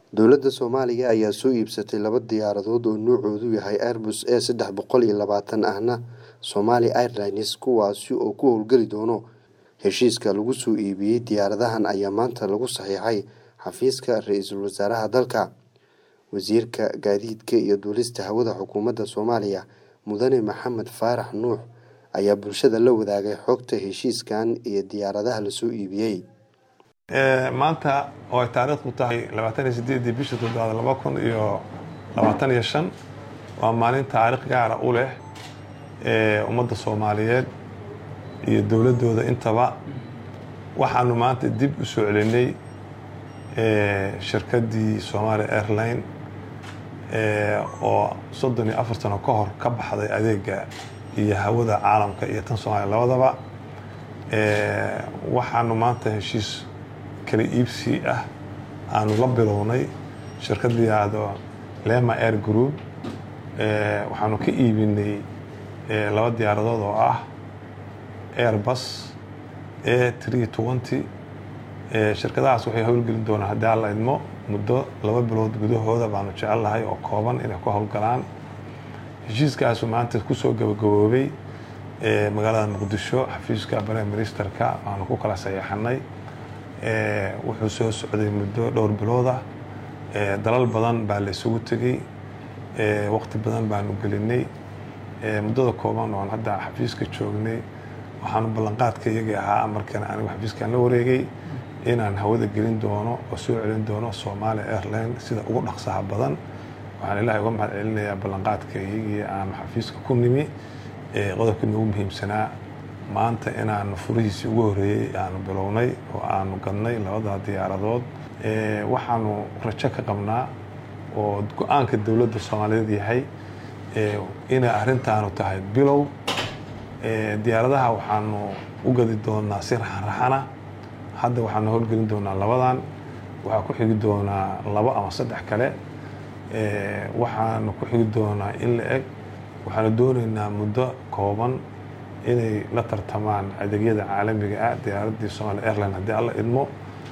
Dowladda Soomaaliya ayaa soo iibsatay laba diyaaradood oo nuucoodu yahay Airbus A sedex boqol iyo labatan ahna Somali Airlines kuwaasi oo ku howlgali doona heshiiska lagu soo iibiyay diyaaradahan ayaa maanta lagu saxiixay xafiiska ra-iisul wasaaraha dalka. Wasiirka Gaadiidka iyo Duulista Hawada Xukuumadda Soomaaliya Mudane Maxamed Faarax Nuux ayaa bulshada la wadaagay xogta heshiiskan iyo diyaaradaha la soo iibiyay. maanta oo ay taariikhdu tahay labaatan iyo sideedii bisha toddobaad laba kun iyo labaatan iyo shan waa maalin taariikh gaara u leh ummadda soomaaliyeed iyo dowladdooda intaba waxaanu maanta dib u soo celinay shirkaddii Somali Airline oo soddon iyo afar sano ka hor ka baxday adeega iyo hawada caalamka iyo tan Soomaaliya labadaba waxaanu maanta heshiis kala iibsi ah aanu la bilownay shirkad la yidhaahdo Lema Air Group waxaanu ka iibinay laba diyaaradood oo ah Airbus A320 shirkadahaas waxay howlgelin doonaan haddii alla idmo muddo laba bilood gudahooda baanu jecelnahay oo kooban inay ku howlgalaan heshiiskaasu maanta kusoo gabagaboobay magaalada muqdisho xafiiska prime ministerka waanu ku kala saxiixanay wuxuu soo socday muddo dhowr bilood ah dalal badan baa la isugu tegey waqti badan baanu gelinay muddada kooban oon hadda xafiiska joognay waxaanu ballanqaadka iyagii ahaa markan anigu xafiiskaan la wareegay inaan hawada gelin doono oo soo celin doono Somali Airline sida ugu dhaqsaha badan waxaan ilaahay uga mahad celinayaa ballanqaadka iyagii aanu xafiiska ku nimi qodobkii noogu muhiimsanaa maanta inaan furihiisii ugu horreeyey aanu bilownay oo aanu gadnay labada diyaaradood waxaanu rajo ka qabnaa oo go-aanka dowladda soomaaliyeed yahay inay arrintaanu tahay bilow diyaaradaha waxaanu u gadi doonaa si raxanraxana hadda waxaanu howlgelin doonaa labadan waxaa ku xigi doonaa labo ama saddex kale waxaanu ku xigi doonaa in la eg waxaanu doonaynaa muddo kooban inay la tartamaan adeegyada caalamiga ah diyaaraddii Somali Airline haddii alla idmo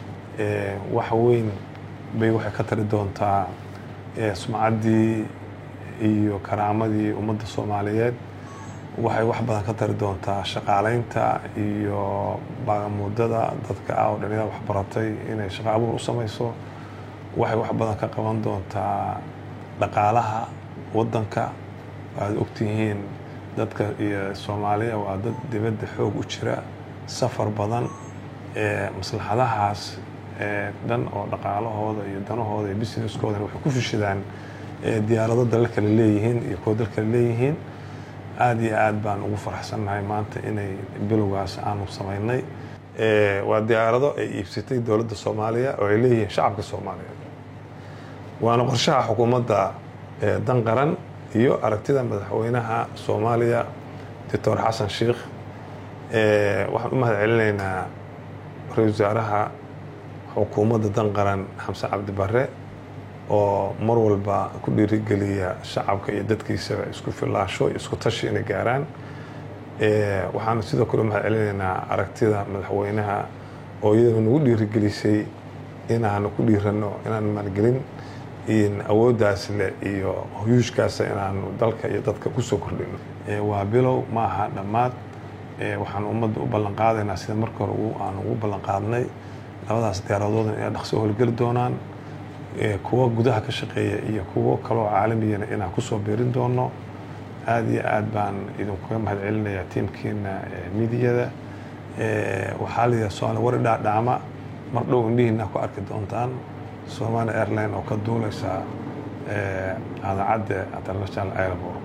wax weyn bay waxay ka tari doontaa sumcaddii iyo karaamadii ummadda soomaaliyeed waxay wax badan ka tari doontaa shaqaalaynta iyo baagamuudada dadka ah oo dhalinyarada waxbaratay inay shaqo abuur u samayso waxay wax badan ka qaban doontaa dhaqaalaha waddanka waad ogtihiin dadka iyo soomaaliya waa dad dibadda xoog u jira safar badan maslaxadahaas dhan oo dhaqaalahooda iyo danahooda iyo businesskoodan waxay ku fishadaan diyaarado dalal kale leeyihiin iyo kuwo dal kale leeyihiin aada iyo aad baan ugu faraxsannahay maanta inay bilowgaas aanu samaynay waa diyaarado ay iibsatay dowladda soomaaliya oo ay leeyihiin shacabka soomaaliyeed waana qorshaha xukuumadda dan qaran iyo aragtida madaxweynaha soomaaliya doctor xasan sheikh waxaan u mahad celinaynaa ra-isul wasaaraha xukuumadda dan qaran xamse cabdi barre oo mar walba ku dhiirigeliya shacabka iyo dadkiisaba isku filaasho iyo isku tashi inay gaaraan waxaanu sidoo kale u mahad celinaynaa aragtida madaxweynaha oo iyadoo nagu dhiirigelisay inaanu ku dhiirano inaan maalgelin awooddaas leh iyo huyuushkaasa inaanu dalka iyo dadka kusoo kordhino waa bilow ma aha dhammaad waxaanu ummadda u ballanqaadaynaa sida marka hore aanu ugu ballanqaadnay labadaas diyaaradoodna inay dhaqso howlgeli doonaan kuwo gudaha ka shaqeeya iyo kuwo kaloo caalamiyana inaan kusoo biirin doono aada iyo aad baan idinkuga mahad celinayaa tiimkiina midiyada waxaa la yidhaha somaali wari dhaadhaama mar dhow indhihiina ku arki doontaan Somali Airline oo ka duuleysa cadacadda international airport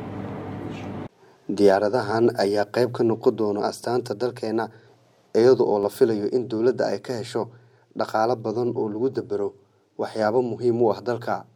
diyaaradahan ayaa qayb ka noqon doona astaanta dalkeena iyada oo la filayo in dowladda ay ka hesho dhaqaalo badan oo lagu dabaro waxyaabo muhiim u ah dalka